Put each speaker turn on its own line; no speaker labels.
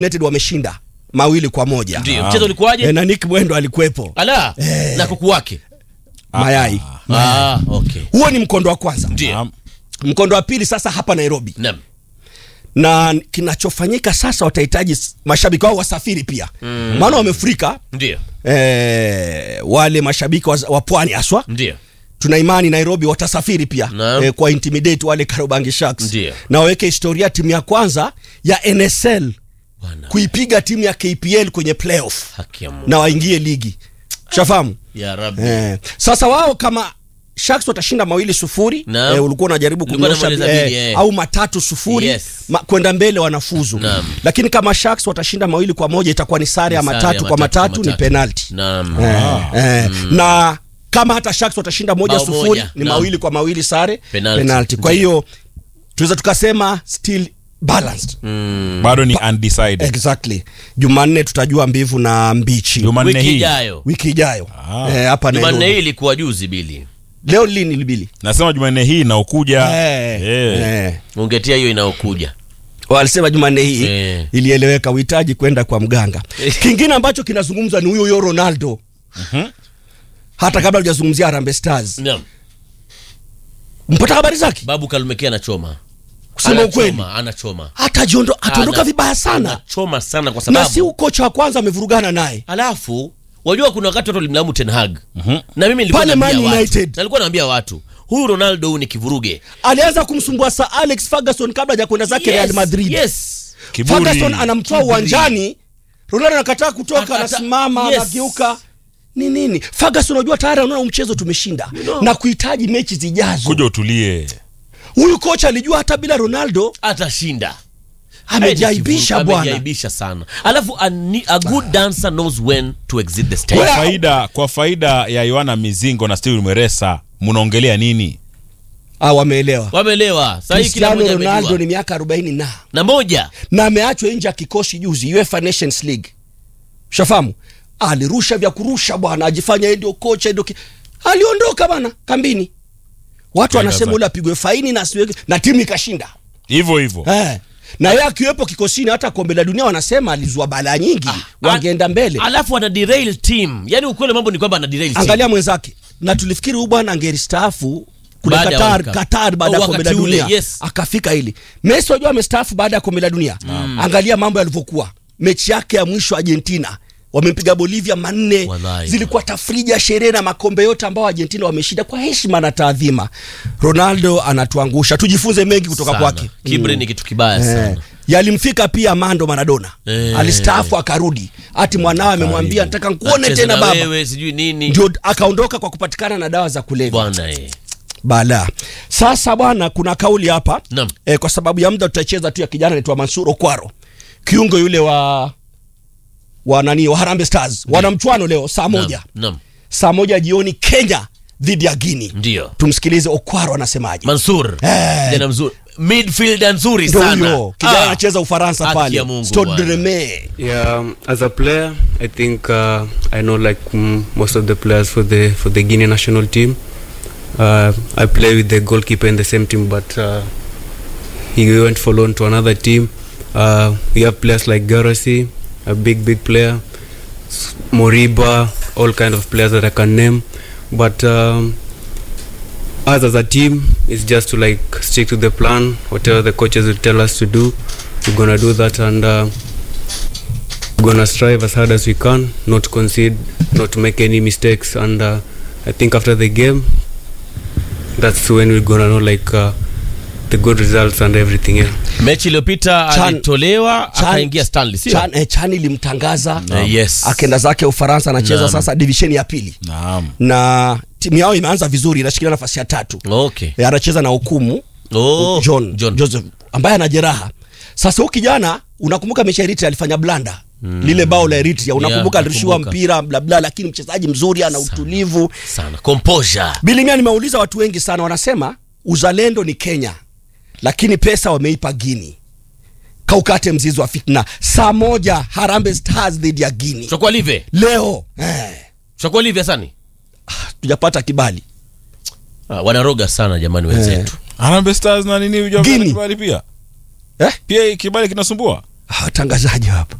United wameshinda mawili kwa moja
ndio mchezo ulikuwaje
e, na Nick Mwendo alikuwepo
ala na kuku wake
mayai
ah okay
huo ni mkondo wa kwanza
ndio
Naam.
mkondo wa pili sasa hapa Nairobi
naam
na kinachofanyika sasa watahitaji s- mashabiki wao wasafiri pia maana wamefurika
ndio
eh, wale mashabiki wa, wa pwani haswa
ndio
tuna imani Nairobi watasafiri pia
Naam.
eh, kwa intimidate wale Karobangi Sharks
Ndio.
na waweke historia timu ya kwanza ya NSL
bwana
kuipiga timu ya KPL kwenye playoff
haki ya Mungu
na waingie ligi shafahamu
ya rabbi
eh. Sasa wao kama Sharks watashinda mawili sufuri
Naam.
eh, ulikuwa unajaribu
Nilikuwa
kunyosha
namaliza
eh,
bili, eh.
au matatu sufuri
Yes.
ma, kwenda mbele wanafuzu
Naam.
lakini kama Sharks watashinda mawili kwa moja itakuwa ni sare ya
Ni sare ya
matatu kwa
matatu kwa
matatu ni
matatu.
penalty
naam
eh, eh, na kama hata Sharks watashinda moja
Bao
sufuri
moja,
ni
naam.
mawili kwa mawili sare
Penalty.
penalty. Kwa
Ndio.
hiyo tunaweza tukasema still balanced
bado ni undecided
exactly. Jumanne tutajua mbivu na mbichi
Jumanne
wiki
hii
ijayo
wiki ijayo
Ah.
eh, hapa
jumanne
Nairobi.
hii ilikuwa juzi bili
Leo lini libili
nasema Jumanne hii inaokuja
eh,
Eh.
eh.
ungetia hiyo inayokuja
walisema Jumanne hii
Eh.
ilieleweka, uhitaji kwenda kwa mganga. Kingine ambacho kinazungumzwa ni huyo huyo Ronaldo hata kabla hujazungumzia Harambee Stars,
naam
mpata habari zake
babu kalumekea anachoma
kusema ukweli,
anachoma anachoma
hata jiondo ataondoka
Ana-
vibaya sana,
anachoma sana kwa
na
sababu
si ukocha wa kwanza amevurugana naye
alafu wajua kuna wakati watu walimlamu Ten Hag na mimi nilikuwa
Pale
naambia
Man
watu,
United.
na nilikuwa naambia watu huyu Ronaldo huyu ni kivuruge
alianza kumsumbua Sir Alex Ferguson kabla haja kwenda zake Real Madrid.
yes
Kiburi.
Ferguson anamtoa
Kiburi.
uwanjani, Ronaldo anakataa kutoka,
Akata-
anasimama,
yes.
anageuka ni nini? Ferguson unajua tayari anaona mchezo tumeshinda
know.
na kuhitaji mechi zijazo.
kuja utulie
Huyu kocha alijua hata bila Ronaldo
atashinda
amejaibisha
Kivuruge,
bwana.
amejaibisha sana alafu a, ni- a good dancer knows when to exit the stage
kwa
Well-
faida kwa faida ya Yohana Mizingo na Steven Mweresa mnaongelea nini
Ah, wameelewa.
wameelewa sahii kila
Cristiano
mmoja
Ronaldo
amejua
ni miaka 40 na
na moja
na ameachwa nje ya kikosi juzi UEFA Nations League. Ushafahamu? Alirusha vya kurusha bwana, ajifanya yeye ndio kocha ndio ki... aliondoka bwana kambini. Watu
Kaenda
wanasema
zake.
ule apigwe faini na asiweke na timu ikashinda.
hivyo hivyo
Eh. Na yeye akiwepo kikosini hata kombe la dunia wanasema alizua balaa nyingi, wangeenda mbele.
alafu ana derail team yani ukweli mambo ni kwamba ana derail team
Angalia mwenzake. Na tulifikiri huyu bwana angeristaafu kule
Baada ya
Qatar,
World Cup.
Qatar baada ya
Oh,
kombe la
wakati ule,
dunia.
yes.
Akafika hili. Messi wajua amestaafu baada ya kombe la dunia. Angalia mambo yalivyokuwa. Mechi yake ya mwisho Argentina wamempiga Bolivia manne,
Wallahi.
zilikuwa tafrija, sherehe na makombe yote ambao Argentina wameshinda kwa heshima na taadhima. Ronaldo anatuangusha, tujifunze mengi kutoka
Sana.
kwake.
kibri ni kitu kibaya
Eh,
sana
yalimfika pia Mando Maradona
Eh.
alistaafu akarudi, ati mwanawe amemwambia nataka nkuone
Nacheza
tena
na
baba,
wewe sijui nini
ndio akaondoka kwa kupatikana na dawa za kulevya
bwana eh.
bala. Sasa bwana, kuna kauli hapa
Naam.
e, kwa sababu ya muda tutacheza tu ya kijana anaitwa Mansur Okwaro, kiungo yule wa wa nani wa Harambee Stars, wana mchuano leo saa moja
Naam, naam.
saa moja jioni Kenya dhidi ya Guinea.
ndio
Tumsikilize Okwaro anasemaje.
Mansur
Eh.
kijana mzuri midfielder nzuri
Ndio
sana
huyo kijana
Ah.
anacheza Ufaransa
Haki
pale
ya Mungu
Stade
bwana.
Rennais.
Yeah, um, as a player, I think uh, I know like mm, most of the players for the for the Guinea national team. Uh, I play with the goalkeeper in the same team, but uh, he went for loan to another team. Uh, we have players like Garasi, a big big player, S- Moriba, all kind of players that I can name. But um, us as a team, it's just to like stick to the plan. Whatever the coaches will tell us to do, we're gonna do that and. Uh, we're gonna strive as hard as we can not to concede not to make any mistakes and uh, i think after the game that's when we're gonna know like uh, the good results and everything yeah
mechi iliyopita
Chan-
alitolewa
Chan-
akaingia Stanley sio
Chan, eh, Chan ilimtangaza
Eh, yes.
akenda zake Ufaransa, anacheza
Naam.
sasa divisheni ya pili
naam
na timu yao imeanza vizuri, inashikilia nafasi ya tatu.
okay
Eh, anacheza na hukumu
oh
John,
John.
Joseph ambaye ana jeraha. Sasa huyu kijana unakumbuka mechi ya Eritrea alifanya blanda lile bao la Eritrea, unakumbuka
Yeah,
alirushiwa
nakumbuka.
mpira bla bla, lakini mchezaji mzuri, ana utulivu.
sana composure
Bilimia, nimeuliza watu wengi sana, wanasema uzalendo ni Kenya, lakini pesa wameipa Guinea. Kaukate mzizi wa fitna. Saa moja Harambee Stars dhidi ya Guinea
tutakuwa live
leo eh,
tutakuwa live sani
tujapata kibali
ah, wanaroga sana jamani wenzetu
Harambee Stars na nini hujua
Guinea.
kibali pia
eh?
pia kibali kinasumbua
watangazaji hapa